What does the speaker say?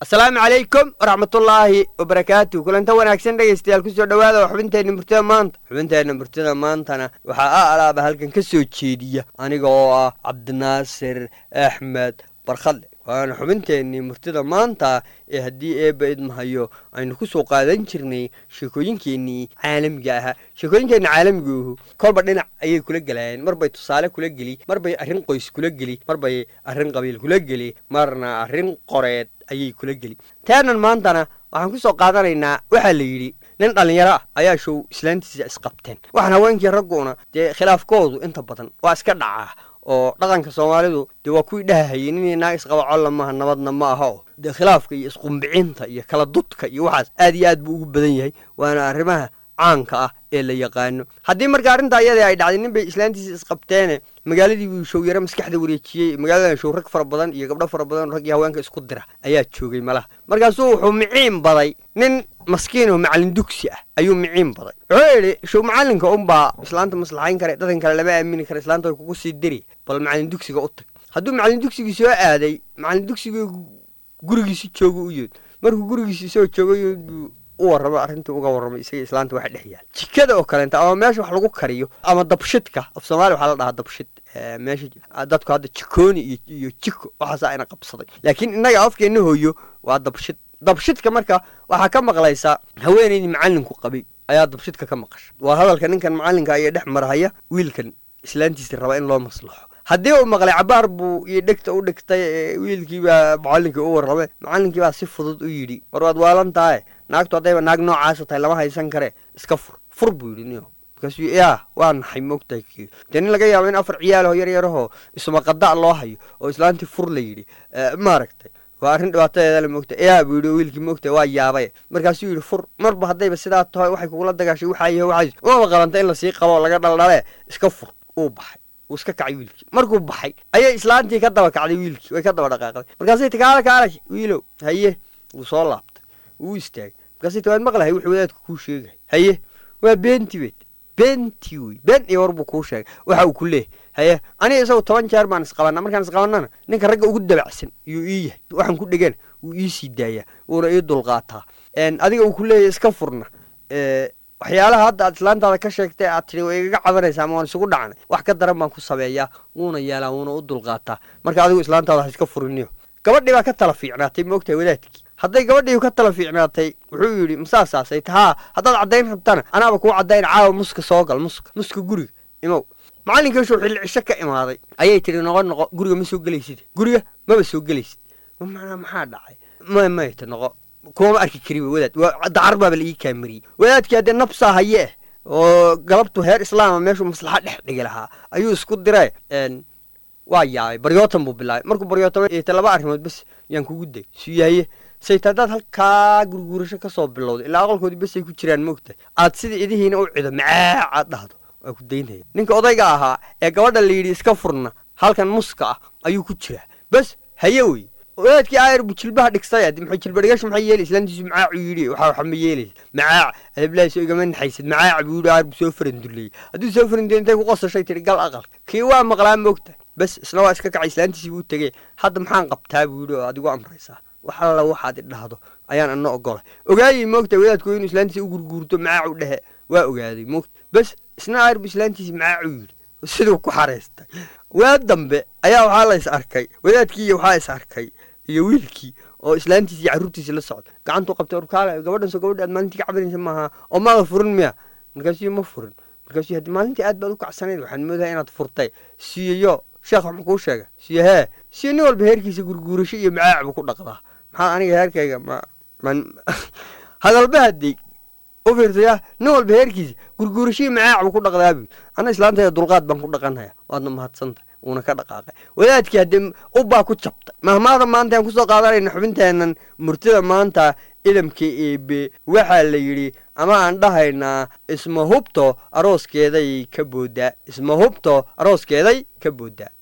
asalaamu calaykum waraxmatullaahi wabarakaatu kulanta wanaagsan dhegaystayaal kusoo dhowaada xubinteenna murtida maanta xubinteenna murtida maantana waxaa a alaaba halkan ka soo jeediya aniga oo ah cabdinaasir axmed barkhadle waana xubinteennii murtida maanta ee haddii eebba idmahayo aynu ku soo qaadan jirnay sheekooyinkeennii caalamiga ahaa sheekooyinkeenni caalamigahu kolba dhinac ayay kula gelayeen mar bay tusaale kula geli mar bay arrin qoys kula geli mar bay arrin qabiil kula geli marna arrin qoreed ayay kula geli taanan maantana waxaan ku soo qaadanaynaa waxaa la yidhi nin dhallinyaro ah ayaa show islaantiisa isqabteen waxaan haweenkii ragguna dee khilaafkoodu inta badan waa iska dhacaa oo dhaqanka soomaalidu dee waa kuwii dhahahayay ninii naag isqaba colla maaha nabadna ma aha oo dee khilaafka iyo isqumbicinta iyo kala dudka iyo waxaas aad iyo aad buu ugu badan yahay waana arrimaha caanka ah ee la yaqaano haddii marka arrintaa iyadii ay dhacday nin bay islaantiisa isqabteene magaaladii buu show yaro maskaxda wareejiyey magaaladan show rag fara badan iyo gabdho fara badan rag iyo haweenka isku dira ayaa joogay malaha markaasuu wuxuu miciin baday nin maskiin oo macallin dugsi ah ayuu miciin baday wuxuu yidhi show macallinka unbaa islaanta maslaxayn kare dhaqan kale lama aamini kara islaanta way kugu sii diri bal macallin dugsiga u tag hadduu macallin dugsigii soo aaday macallin dugsigii gurigiisi jooga u yood markuu gurigiisi soo joogay buu u warramo arrintii uga warramay isaga islaanta waxa dhex yaal jikada oo kaleenta ama meesha wax lagu kariyo ama dabshidka af soomaaliya waxaa la dhahaa dabshid meesha dadku hadda jikooni iyo iyo jiko waxaasa ayna qabsaday laakiin innaga afkeenna hooyo waa dabshid dabshidka marka waxaa ka maqlaysaa haweenaydii macallinku qabay ayaa dabshidka ka maqasha waa hadalka ninkan macallinka ayaa dhex marhaya wiilkan islaantiisa raba in loo maslaxo haddii uu maqlay cabaar buu iyo dhegta u dhigtay wiilkiibaa macallinkii u warramay macallinkii baa si fudud u yidhi war waad waalan tahay naagtu haddayba naag noocaasa tahay lama haysan kare iska fur fur buu yidhi niyo markaasuu yaa waa naxay moogtahay kii dee nin laga yaabo in afar ciyaalaho yar yarahoo isumaqada loo hayo oo islaantii fur la yidhi maaragtay waa arrin dhibaatadeeda la moogta yaa buu yidhi wiilkii moogta waa yaabay markaasuu yidhi fur marba haddayba sidaa tahay waxay kugula dagaashay waxaa yahay waxaas umaba qalanta in lasii qabo laga dhaldhale iska fur uu baxay wuu iska kacay wiilkii markuu baxay ayay islaantii ka daba kacday wiilkii way ka daba dhaqaaqday markaasay ti kaala kaalay wiilow haye wuu soo laabtay wuu istaagay markaasay ti waad maqlahay wuxuu wadaadku kuu sheegay haye waa beenti weyd beenti wey been iyo war buu kuu sheegay waxa uu ku leeyahy haye aniga isagu toban jeer baan isqabanaa markaan isqabannana ninka ragga ugu dabacsan iyuu ii yahay waxaan ku dhegana wuu ii sii daayaa wuuna ii dulqaataa adiga uu ku leeyahy iska furna waxyaalaha hadda aad islaantaada ka sheegtay aad tidhi way igaga cabanaysaa ama waan isugu dhacnay wax ka daran baan ku sameeyaa wuuna yeelaa wuuna u dulqaataa marka adigu islaantaada ha iska furiniyo gabadhii baa ka tala fiicnaatay ma ogtahay wadaadkii hadday gabadhii ka tala fiicnaatay wuxuu yidhi masaasaasay tahaa haddaad caddayn rabtana anaaba kuu caddayn caawa muska soo gal muska muska guriga imow macallinkiisuu xilli cisho ka imaaday ayay tidhi noqo noqo guriga ma soo gelaysid guriga maba soo gelaysid manaa maxaa dhacay may mayta noqo kumama arki kari wey wadaad dacar baaba la ii kaamariyey wadaadkii haddee nabsaa haye eh oo galabtu heer islaama meeshuu maslaxa dhex dhigi lahaa ayuu isku diree waa yaabay baryootan buu bilaabay markuu baryootamay eeta laba arrimood bes yaan kugu day suyahaye sayta haddaad halkaa gurguurasho ka soo bilowda ilaa aqalkoodii besay ku jiraan moogtahay aad sida idihiina u cido macaac aad dhahdo waa ku daynaya ninka odayga ahaa ee gabadha la yidhi iska furna halkan muska ah ayuu ku jiraa bes haye wey wadaadkii aayar buu jilbaha dhigstay adi maxay jilba dhigasha maxay yeelay islaantiisu macaacu yidhi waxa waxa ma yeelaysa macaac adablaaso igama naxaysid macaac buu yidhi aayar buu soo faranduleeyey hadduu soo faranduleey intay ku qosashay tihi gal aqalka kii waa maqlaa moogtahay bes isna waa iska kacay islaantiisii buu tegey hadda maxaan qabtaa buu yidhi oo adigu amraysaa wax alla waxaad idhahdo ayaan ana ogolay ogaayey moogta wadaadku inuu islaantiisa u gurguurto macaacu dhehe waa ogaaday moogta bes isna aayar buu islaantiisi macaacu yidhi siduu ku xaraystay waa dambe ayaa waxaa la is arkay wadaadkii iyo waxaa is arkay iyo wiilkii oo islaantiisi iyo carruurtiisi la socda gacantuu qabtay orkaale gabadhan soo gabadhi aad maalintii ka cabanaysa maaha oo maada furin miya markaasuu ma furin markaasuu haddi maalintii aad baad u kacsanayd waxaan moodahay inaad furtay siiyo sheekh wax makuu sheega siyo hee siyo nin walba heerkiisa gurguurasho iyo macaac buu ku dhaqdaa maxaa aniga heerkayga ma man hadalba haddii u fiirsaya nin walba heerkiisa gurguurasho iyo macaac buu ku dhaqdaa buu ana islaantayda dulqaad baan ku dhaqanhaya waadna mahadsantahay uuna ka dhaqaaqay wadaadkii haddii ubbaa ku jabtay mahmaada maanta aan kusoo qaadanayna xubinteennan murtida maanta idamka eebe waxaa la yidhi ama aan dhahaynaa isma hubto arooskeeday ka booddaa isma hubto arooskeeday ka booddaa